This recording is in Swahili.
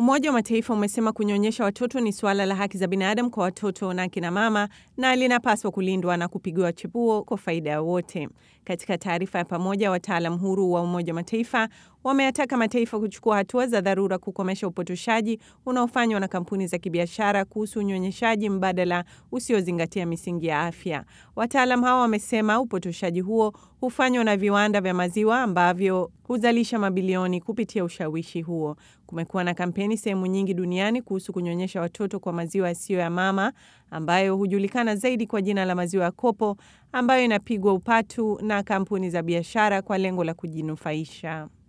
Umoja wa Mataifa umesema kunyonyesha watoto ni suala la haki za binadamu kwa watoto na akina mama na linapaswa kulindwa na kupigiwa chapuo kwa faida ya wote. Katika taarifa ya pamoja, wataalam huru wa Umoja wa Mataifa wameyataka mataifa kuchukua hatua za dharura kukomesha upotoshaji unaofanywa na kampuni za kibiashara kuhusu unyonyeshaji mbadala usiozingatia misingi ya afya. Wataalam hao wamesema upotoshaji huo hufanywa na viwanda vya maziwa ambavyo huzalisha mabilioni kupitia ushawishi huo. Kumekuwa na kampeni sehemu nyingi duniani kuhusu kunyonyesha watoto kwa maziwa yasiyo ya mama ambayo hujulikana zaidi kwa jina la maziwa ya kopo ambayo inapigwa upatu na kampuni za biashara kwa lengo la kujinufaisha.